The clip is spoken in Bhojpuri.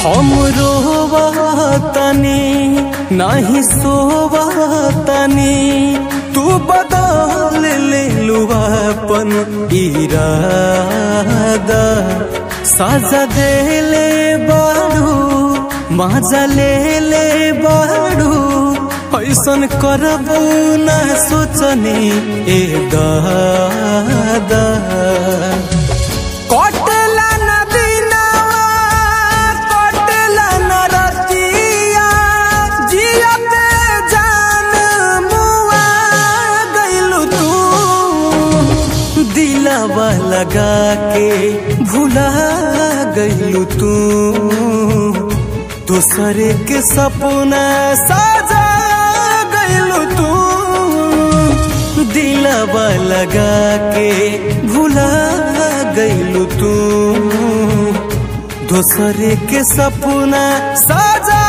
हम रोवतनी नहीं सोवतनी तू बदल ले अपन इरादा साजा देले बाड़ू मजा ले ले बाड़ू ऐसन करबू न सोचनी ए दादा कटला न दिनवा कटला न रतिया जियते जान मुआ गइलू तू दिलवा लगा के भुला गइलू तू दूसरे के सपना साजा गइलू तू दिलवा लगा के भुला गइलू तू दूसरे के सपना साजा